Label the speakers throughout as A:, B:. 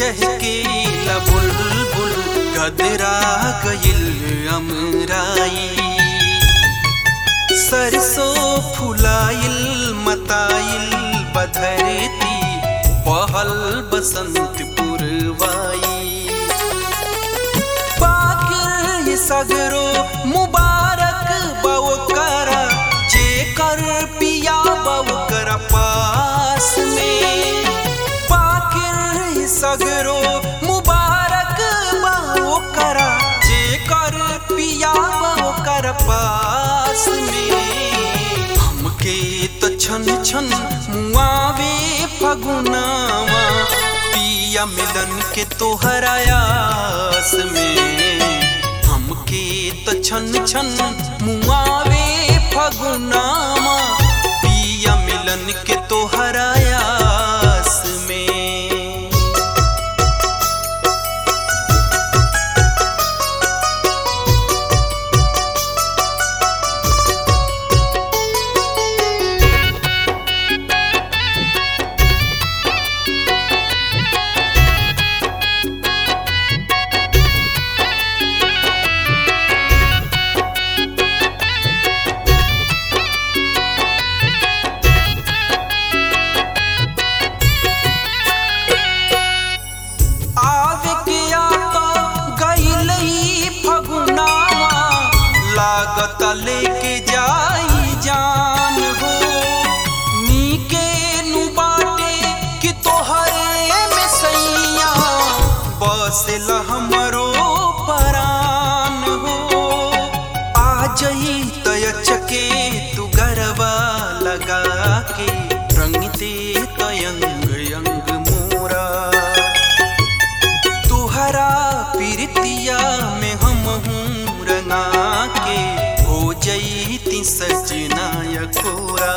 A: चहके बुलबुल गदरा गइल अमराई सरसों फुलाइल मताइल बधरती पहल बसंत पुरवाई पाकिर सगरो मुबारक बवकरा जेकर पिया बवकर पास में पाकिर सगरो मुबारक बवकरा जेकर पिया बवकर पास में हमके तो छन छन मुआवे फगुनावा पिया मिलन के तोहरा आस में हमके तो छन छन मुआवे फगुनावा पिया मिलन के तोहरा आस में आवे के आता गइल ही फगुनावा लागत लेके जाई जान हो नीके नु बाटे कि तोहरे में सैया बसेल हमरो परान हो आ जई तय चके तू गरबा लगा के रंग दे तयंग अंग मोरा तुहरा पीरतिया में हम हूँ रंगा के हो जईती सजना यकोरा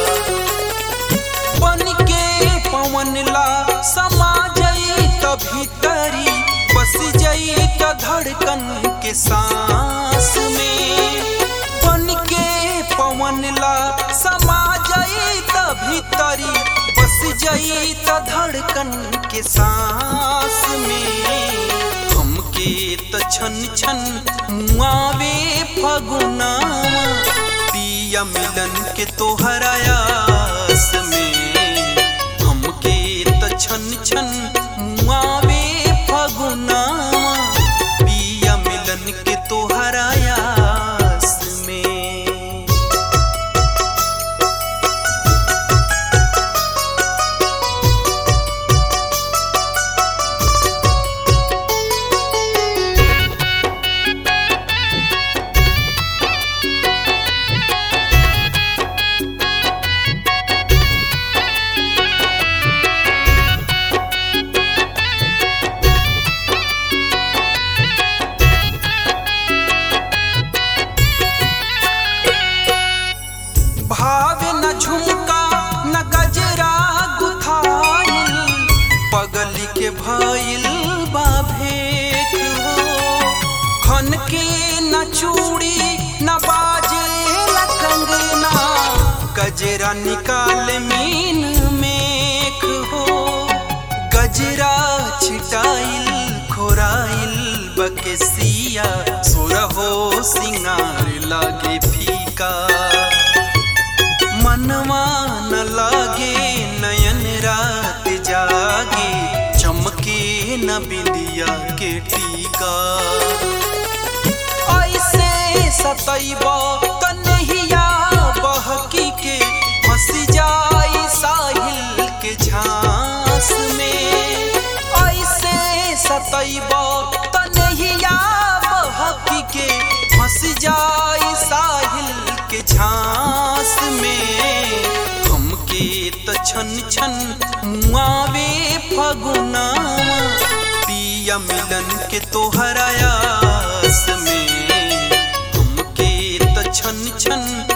A: बन के पवन ला समा जई त भीतरी बस जई त धड़कन के सांस में बन के पवन ला समा जई त भीतरी बस जई त धड़कन के सांस में हमके त छन छन मुआवे फगुनावा पिया मिलन के तोहरा आस में हमके त छन छन मुआवे फगुनावा पिया मिलन के तोहरा आस में भावे न झुमका न गजरा गुथाइल पगली के भइल बा भेक हो खन के न चूड़ी न बाजे न कंगना गजरा निकाल मीन मेख हो गजरा छिटाइल खोराइल बकेसिया सुरहो सिंगार लागे फीका मनवा न लागे नयन रात जागे चमके न बिंदिया के टीका ऐसे सतैब कन्हैया बहकी के फंस जाई साहिल के झांस में ऐसे सतैब कन्हैया बहकी के फंस जाई साहिल के झांस में हमके त छन छन मुआवे फगुनावा पिया मिलन के तोहरा आस में हमके त छन छन